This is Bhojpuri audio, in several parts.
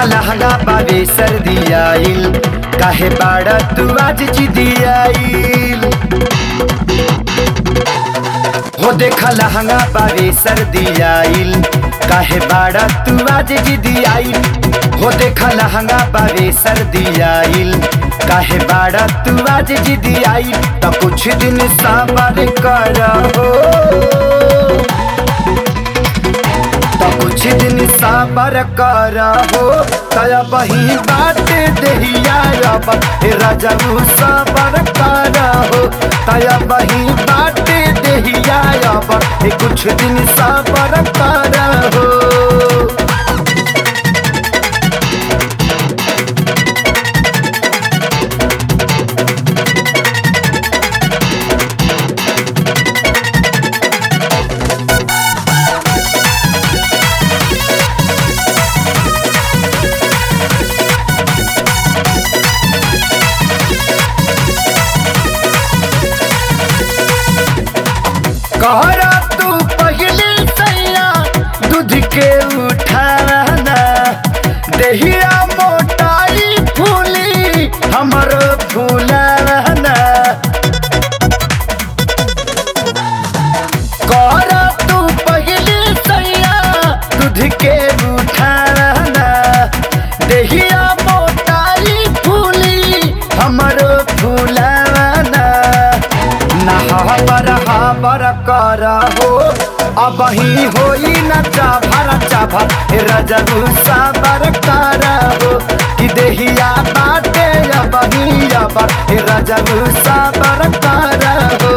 लहंगा पावे सर्दी आइल काहे बाड़ा तू आज जिदी आइल हो देखा लहंगा पावे सर्दी आइल काहे बाड़ा तू आज जिदी आइल हो देखा लहंगा पावे सर्दी आइल काहे बाड़ा तू आज जिदी आइल तो कुछ दिन साबर कर हो तो कुछ दिन साबर कर हो तया बही बात देहिया अब हे राजू साबर कर हो तया बही बात देहिया अब हे कुछ दिन साबर कर हो कहरा तू पहले सैया दूध के उठाना दहिया मोटाई फूली हमर फूलाना कहरा तू पहले सैया दूध के उठाना दहिया मोटाई फूली हमर फूलाना नहाबर हाबर कर हो अब ही होई न चाभर चाभर हे रजनु साबर कर हो कि देहिया बाटे अब ही अब हे रजनु साबर कर हो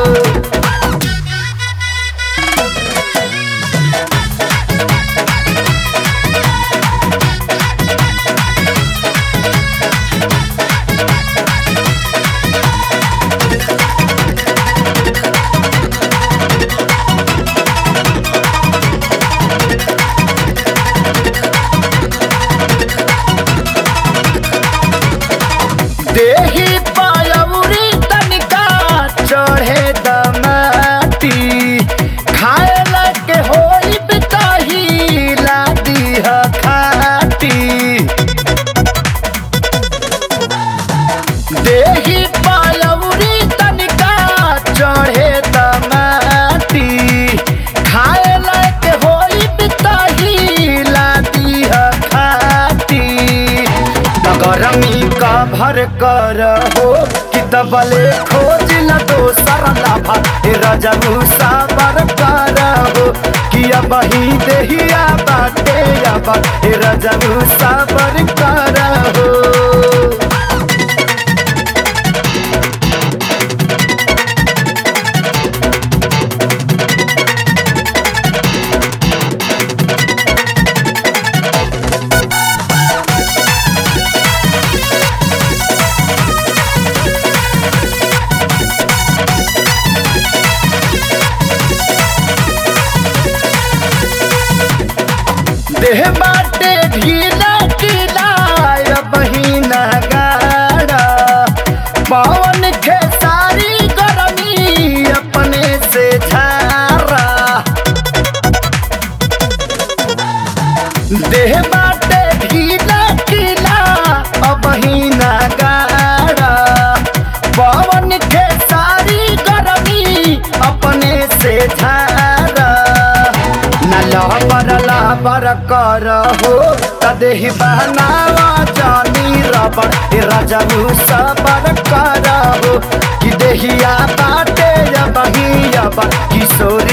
देही पायउरी तनिका चढ़े दमाटी खाए लगे होई बिताही लादी ह खाटी देही पायउरी तनिका चढ़े दमाटी खाए लगे होई बिताही लादी ह खाटी गरमी का भर कर हो कि दबले खोज न दोसर लाभा हे रजनु साबर कर हो कि अब ही देहिया बाटे अब हे रजनु साबर कर हो देह बाटे ढीला ढीला बहिना गाड़ा पवन खेसारी गरमी अपने से झारा देह बाटे ढीला ढीला बहिना गाड़ा पवन खेसारी गरमी अपने से झारा न लहबर लहबर कर हो तदेहि बहनावा जानी रबर हे रजनु सबर कर हो कि देहिया बाटे बही अब किशोरी